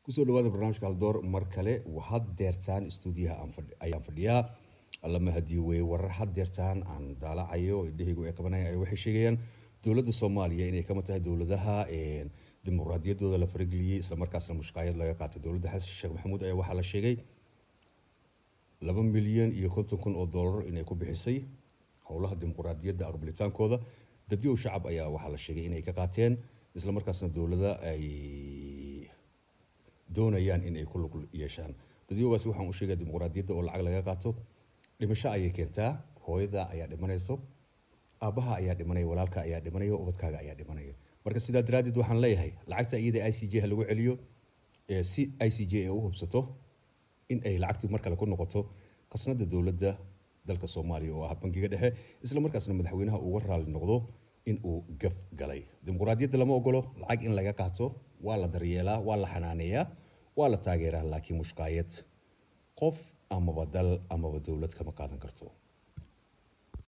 kusoo dhawaada barnaamijka haldoor mar kale had deertaan stuudiyaha ayaan fadhiyaa allama hadii wey warar had deertaan aan daalacayo indhahaygu ay qabanaya ay waxay sheegayaan dowladda soomaaliya inay kama tahay dowladaha dimuqraadiyaddooda la farageliyey islamarkaasna mushqaayad laga qaatay dowladda xasan sheekh maxamuud ayaa waxaa la sheegay laba milyan iyo konton kun oo dollar inay ku bixisay howlaha dimuqraadiyadda aqbalitaankooda dadyow shacab ayaa waxaa la sheegay inay ka qaateen islamarkaasna dowlada ay doonayaan in ay ku lug yeeshaan dadyoogaasi waxaan u sheegaya dimuqraadiyadda oo lacag laga qaato dhimasho ayay keentaa hooyada ayaa dhimanayso aabbaha ayaa dhimanaya walaalka ayaa dhimanaya ubadkaaga ayaa dhimanaya marka sidaa daraaddeed waxaan leeyahay lacagta iyada i c j ha lagu celiyo si i c j ay u hubsato in ay lacagtii mar kale ku noqoto khasnada dowladda dalka soomaaliya oo ah bangiga dhexe isla markaasna madaxweynaha uga raali noqdo in uu gaf galay dimuqraadiyadda lama ogolo lacag in laga qaato waa la daryeelaa waa la xanaaneeyaa waa la taageeraa laakiin mushqaayad qof amaba dal amaba dowlad kama qaadan karto